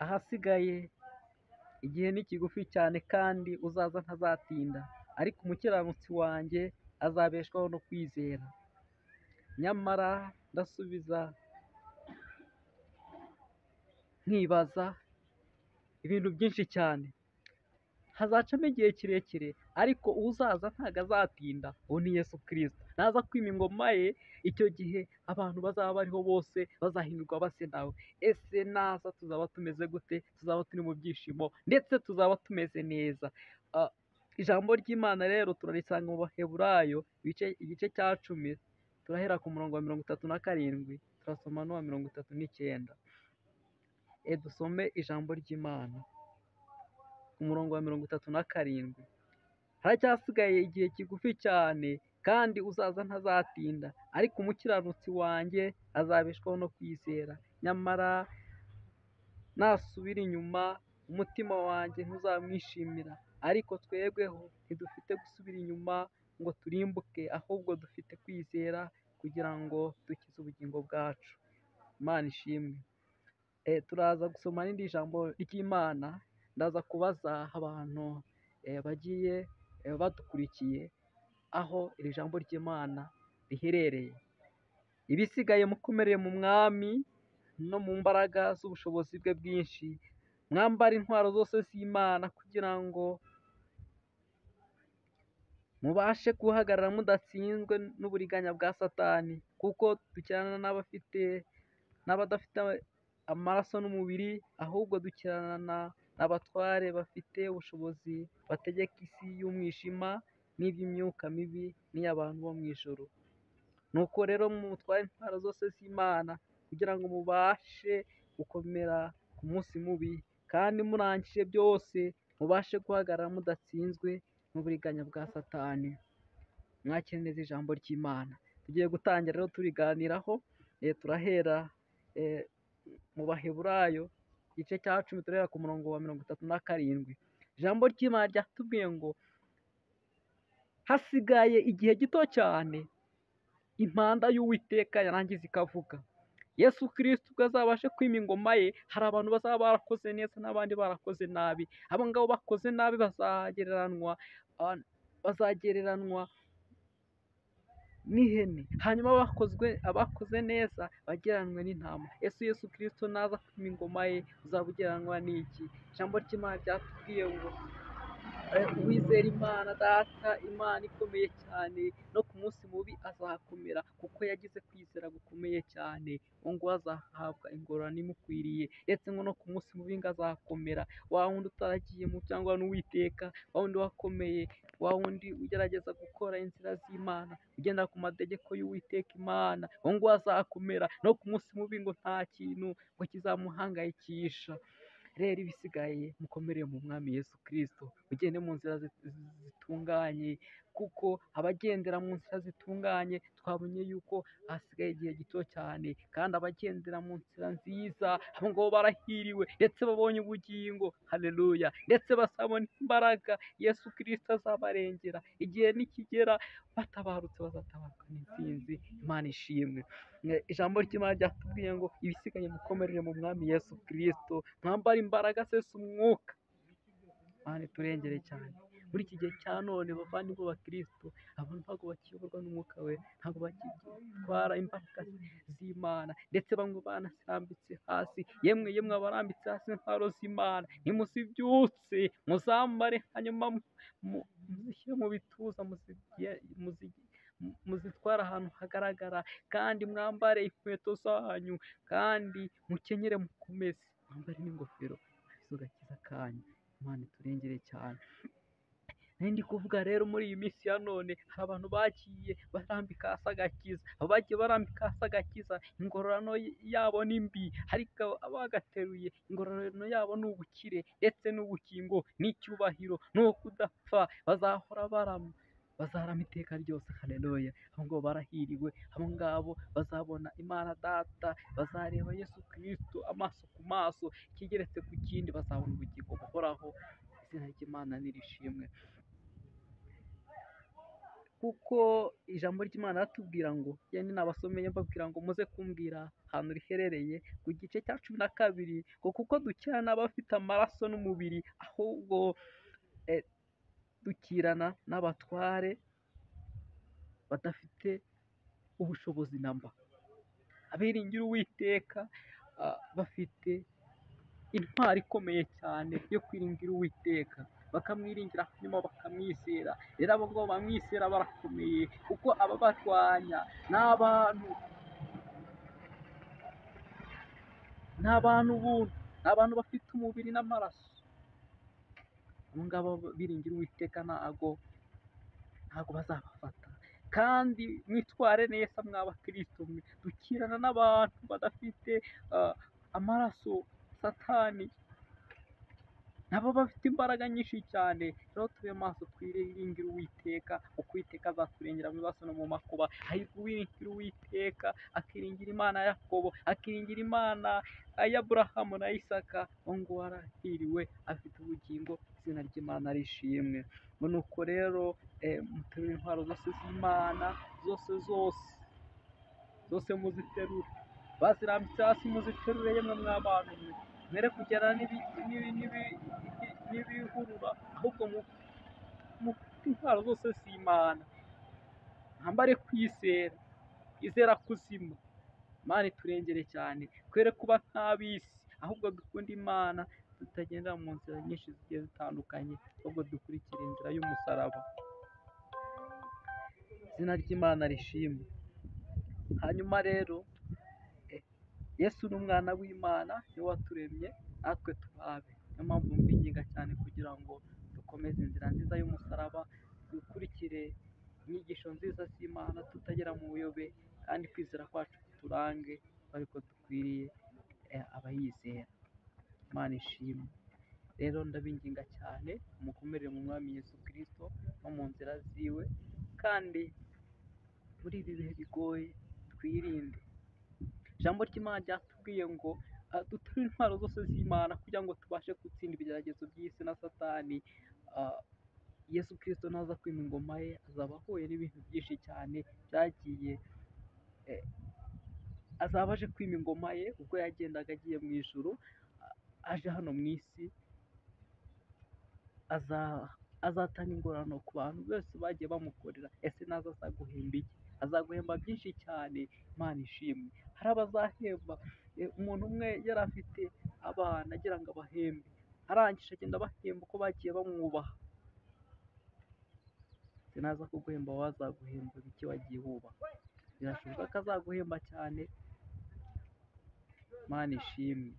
ahasigaye igihe ni kigufi cyane kandi uzaza ntazatinda ariko umukiranutsi wanjye azabeshwaho no kwizera Nyamara ndasubiza nkibaza ibintu byinshi cyane hazacamo igihe kirekire ariko uzaza ntago azatinda uwo ni Yesu Kristo naza kwima ingoma ye icyo gihe abantu bazaba bariho bose bazahindurwa base nawe ese naza tuzaba tumeze gute tuzaba turi mu byishimo ndetse tuzaba tumeze neza Ah, ijambo ry'Imana rero turarisanga mu Baheburayo ibice- igice cya cumi turahera ku murongo wa mirongo itatu na karindwi turasoma n'uwa mirongo itatu n'icyenda e dusome ijambo ry'Imana ku murongo wa mirongo itatu na karindwi haracyasigaye igihe kigufi cyane kandi uzaza ntazatinda ariko umukiranutsi wanjye azabeshwaho no kwizera nyamara nasubira inyuma umutima wanjye ntuzamwishimira ariko twebweho ntidufite gusubira inyuma ngo turimbuke ahubwo dufite kwizera kugira ngo dukize ubugingo bwacu imana ishimwe Eh, turaza gusoma n'indi jambo ry'imana ndaza kubaza abantu eh, bagiye eh, badukurikiye aho iri jambo ry'imana riherereye ibisigaye mukomereye mu mwami no mu mbaraga z'ubushobozi bwe bwinshi mwambara intwaro zose z'imana kugira ngo mubashe guhagarara mudatsinzwe n'uburiganya bwa satani kuko dukirana n'abafite n'abadafite amaraso n'umubiri ahubwo dukirana abatware bafite ubushobozi bategeka isi y'umwijima n'iby'imyuka mibi n'iy'abantu bo mu ijoro nuko rero mutware intwaro zose z'imana kugira ngo mubashe gukomera ku munsi mubi kandi murangije byose mubashe guhagarara mudatsinzwe n'uburiganya bwa satani mwakire neza ijambo ry'imana tugiye gutangira rero turiganiraho eh, turahera eh, mu baheburayo igice cya cumi turahera ku murongo wa mirongo itatu na karindwi ijambo ry'imana ryatubwiye ngo hasigaye igihe gito cyane impanda y'uwiteka yarangiza ikavuga yesu kirisiti ubwo azabashe kwima ingoma ye hari abantu bazaba barakoze neza n'abandi barakoze nabi abo ngabo bakoze nabi bazagereranywa ah, bazagereranywa n'ihene hanyuma abakozwe abakoze neza bageranwe n'intama ese yesu kirisito naza kwima ingoma ye uzaba ugeranwa n'iki ijambo ry'imana ryatubwiye ngo eh, uwizera imana data imana ikomeye cyane no ku munsi mubi azakomera kuko yagize kwizera gukomeye cyane ngo ngo azahabwa ingororano imukwiriye ndetse ngo no ku munsi mubi ngo azakomera wa wundi utaragiyemo cyangwa n'uwiteka wa wundi wakomeye wa wundi ugerageza gukora inzira z'imana ugenda ku mategeko y'uwiteka imana ngo ngo azakomera no ku munsi mubi ngo nta kintu ngo kizamuhangayikisha rero ibisigaye mukomereye mu mwami yesu kirisito mugende mu nzira zi- zi- zitunganye kuko abagendera mu nzira zitunganye twabonye yuko hasigaye igihe gito cyane kandi abagendera mu nzira nziza abo ngabo barahiriwe ndetse babonye ubugingo haleluya ndetse bazabona imbaraga yesu kirisito azabarengera igihe nikigera batabarutse bazatabaruka n'intsinzi imana ishimwe Mwe- ijambo ry'imana ryatubwiye ngo ibisigaye mukomerere mu mwami yesu kirisito mwambare imbaraga sesa umwuka mani turengere cyane muri iki gihe cya none bavandimwe ba kirisito abantu ntabwo bakiyoborwa n'umwuka we ntabwo bakitwara imbaraga z'imana ndetse bamwe banasambitse hasi yemwe yemwe abarambitse hasi intwaro z'imana nimuzibyutse muzambare hanyuma mu- mu- muzishyire mu bituza muzigiye- muzi- mu- muzitware ahantu hagaragara kandi mwambare inkweto zanyu kandi mukenyere mukomeze mwambare n'ingofero arizo gakiza kanyu imana iturengere cyane nari ndi kuvuga rero muri iyi minsi ya none hari abantu bagiye barambika hasi agakiza abagiye barambika hasi agakiza ingororano yabo ni mbi ariko abagateruye ingororano yabo ni ubukire ndetse n'ubukingo n'icyubahiro ni ukudapfa bazahora barama bazarama iteka ryose haleluya abo ngabo barahiriwe abo ngabo bazabona imana data bazareba yesu kirisito amaso ku maso kigeretse ku kindi bazabona ubugingo buhoraho izina ry'imana nirishimwe kuko ijambo ry'imana ratubwira ngo yenda nabasomeye mbabwira ngo muze kumbwira ahantu riherereye ku gice cya cumi na kabiri ngo kuko dukirana n'abafite amaraso n'umubiri ahubwo eh, dukirana n'abatware badafite ubushobozi namba abiringira uwiteka ah, bafite intwari ikomeye cyane yo kwiringira uwiteka bakamwiringira nyuma bakamwizera rero abo ngabo bamwizera barakomeye kuko ababarwanya ni abantu ni abantu buntu ni abantu bafite umubiri n'amaraso abo ngabo biringira uwiteka ntago ntago bazabafata kandi mwitware neza mw'abakristo mwe dukirana n'abantu badafite ah, amaraso satani nabo bafite imbaraga nyinshi cyane rero tube maso twiringire uwiteka uko uwiteka azaturengera mu bibazo no mu makuba ahubwo uwiringira uwiteka akiringira imana ya yakobo akiringira imana ya aburahamu na isaka uwo nguwo arahiriwe afite ubugingo izina ry'imana arishimwe nuko rero eh, muterure intwaro zose z'imana zose zose zose muziterure bazirambitse hasi muziterure yemwe mw'abantu mwe mwere kugera n'ibi- n'ibi- n'ibi- n'ibihurura ahubwo mu- mufite intwaro zose z'imana mwambare kwizera izera kuzima imana iturengere cyane twere kuba nk'ab'isi ahubwo dukunda imana tutagendera mu nzira nyinshi zigiye zitandukanye ahubwo dukurikira inzira y'umusaraba izina ry'imana rishimwe hanyuma rero eh, yesu ni umwana w'imana niwe waturemye natwe tubabe niyo mpamvu mbinginga cyane kugira ngo dukomeze inzira nziza y'umusaraba dukurikire inyigisho nziza z'imana tutagera mu buyobe kandi kwizera kwacu kuturange ariko dukwiriye eh, abayizera imana ishimwe rero ndabinginga cyane mukomerere mu mwami yesu kirisito no mu nzira ziwe kandi muri ibi bihe bigoye twirinde ijambo ry'imana ryatubwiye ngo ah, dutere intwaro zose z'imana kugira ngo tubashe gutsinda ibigeragezo by'isi na satani Ah, yesu kirisito naza kwima ingoma ye azaba ahuye n'ibintu byinshi cyane byagiye eh, azaba aje kwima ingoma ye ubwo yagendaga agiye mu ijuru ah, aje hano mu isi aza- azatanga ingorane ku bantu bose bagiye bamukorera ese naza azaguhemba iki azaguhemba byinshi cyane imana ishimwe hari abazahemba eh, umuntu umwe yari afite abana agira ngo abahembe arangije agenda abahemba uko bagiye bamwubaha ese naza kuguhemba wowe azaguhemba iki wagiye wubaha birashoboka ko azaguhemba cyane imana ishimwe